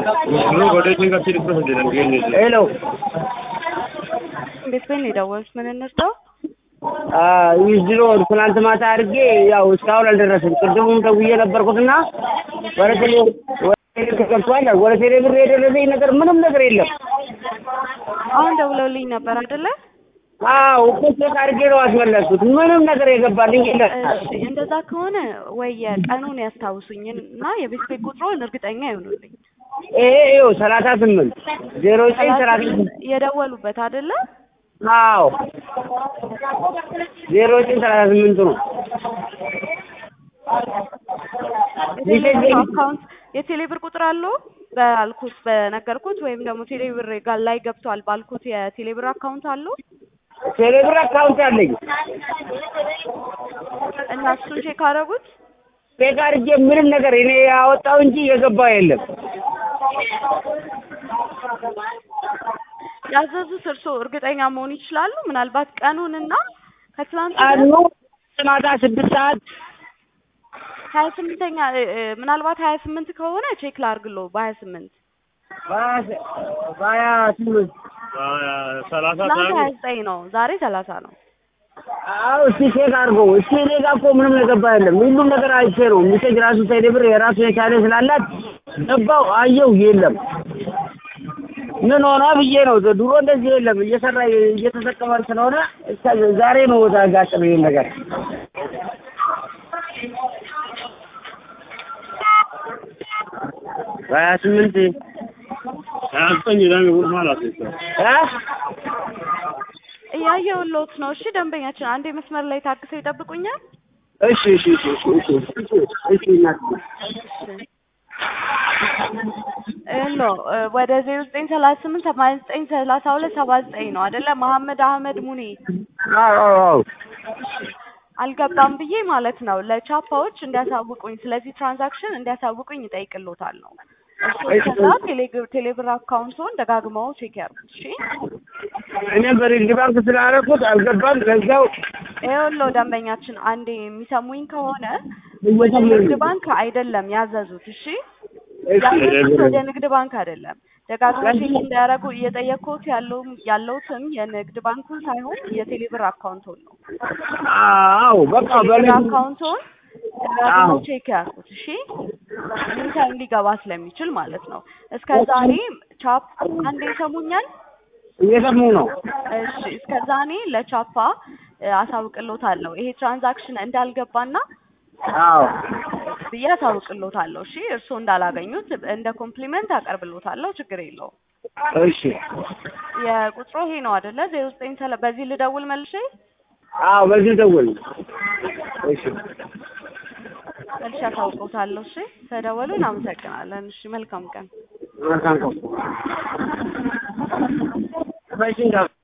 ሄሎ እንዴት በይ ነው የደወሉት? ምን እንርዳው? ዊዝድሮ ትናንት ማታ አድርጌ ያው እስካሁን አልደረስም። ቅድሙም ደውዬ ነበርኩትና ወደ ቴሌ ወደ ቴሌ ተገብቷል። ወደ ቴሌ ብር የደረሰኝ ነገር ምንም ነገር የለም። አሁን ደውለውልኝ ነበር አይደለ? አዎ እኮ ቼክ አድርጌ ነው አስመለስኩት። ምንም ነገር የገባልኝ የለም። እሺ እንደዛ ከሆነ ወይ የቀኑን ያስታውሱኝ እና የቤት ቤት ቁጥሩን እርግጠኛ ይሆኑልኝ። ይሄ ይኸው ሰላሳ ስምንት ዜሮ ዘጠኝ ሰላሳ ስምንት የደወሉበት አይደለ? አዎ ዜሮ ዘጠኝ ሰላሳ ስምንት ነው። የቴሌብር አካውንት የቴሌብር ቁጥር አለው ባልኩት በነገርኩት ወይም ደግሞ ቴሌብር ጋር ላይ ገብቷል ባልኩት የቴሌብር አካውንት አለው ቴሌብር አካውንት አለኝ። እና እሱን ቼክ አደረጉት። ቼክ አድርጌ ምንም ነገር እኔ ያወጣው እንጂ የገባው የለም። ያዘዙት እርስዎ እርግጠኛ መሆን ይችላሉ? ምናልባት ቀኑንና ከትላንት ቀኑ ማታ ስድስት ሰዓት ሀያ ስምንተኛ ምናልባት ሀያ ስምንት ከሆነ ቼክ ላርግሎ በሀያ ስምንት በሀያ ስምንት ሰላሳ ትናንት ሀያ ዘጠኝ ነው፣ ዛሬ ሰላሳ ነው። አዎ እስቲ ቼክ አድርገው እስቲ። እኔ ጋር እኮ ምንም የገባ የለም። ሁሉም ነገር አይቼ ነው ሚሴጅ ራሱ ቴሌብር የራሱ የቻለ ስላላት ገባው አየው የለም። ምን ሆነ ብዬ ነው ድሮ እንደዚህ የለም እየሰራ እየተጠቀመን ስለሆነ እስከ ዛሬ ነው ያጋጠመ ይሄን ነገር። በሀያ ስምንት ሀያ ዘጠኝ ይላል ውል ማለት ነው። እ እያየሁልዎት ነው። እሺ ደንበኛችን አንዴ መስመር ላይ ታግሰው ይጠብቁኛል። እሺ እሺ እሺ እሺ እሺ እሺ እሺ እናት ሄሎ ወደ ዜሮ ዘጠኝ ሰላሳ ስምንት ሰማንያ ዘጠኝ ሰላሳ ሁለት ሰባ ዘጠኝ ነው አይደለ? መሐመድ አህመድ ሙኔ አዎ አዎ አዎ አልገባም ብዬ ማለት ነው ለቻፓዎች እንዲያሳውቁኝ ስለዚህ ትራንዛክሽን እንዲያሳውቁኝ ይጠይቅልዎታል ነው። እሱ ከዛ ቴሌግር ቴሌብር አካውንቶን ደጋግመው ቼክ ያርጉት። እሺ እኔ በንግድ ባንክ ስላደረኩት አልገባም። ለዛው ይኸውልዎ ደንበኛችን አንዴ የሚሰሙኝ ከሆነ ወደ እየሰማሁኝ ንግድ ነው። ባንክ አይደለም ያዘዙት። እሺ እሺ ያዘዙት ወደ ንግድ ባንክ አይደለም። ደጋግመው ቼክ እንዲያደርጉ እየጠየቅኩት ያለው ያለውትም የንግድ ባንኩን ሳይሆን የቴሌብር አካውንቶን ነው። አዎ በቃ ቴሌብር በንግድ አካውንቶን ደጋግመው ቼክ ያርጉት። እሺ ኢንተር ሊገባ ስለሚችል ማለት ነው። እስከ ዛሬ ቻፕ አንዴ ይሰሙኛል? እየሰሙ ነው። እሺ እስከዛ እኔ ለቻፓ እ አሳውቅልዎታለሁ ይሄ ትራንዛክሽን እንዳልገባና አዎ ብዬ አሳውቅልዎታለሁ። እሺ እርስዎ እንዳላገኙት እንደ ኮምፕሊመንት አቀርብልዎታለሁ። ችግር የለውም። እሺ የቁጥሩ ይሄ ነው አይደለ? ዜሮ ዘጠኝ ሰለ በዚህ ልደውል መልሼ አዎ በዚህ ደውል። እሺ መልሼ አሳውቅልዎታለሁ። እሺ ተደወሉ። እናመሰግናለን። እሺ መልካም ቀን። መልካም ቀን።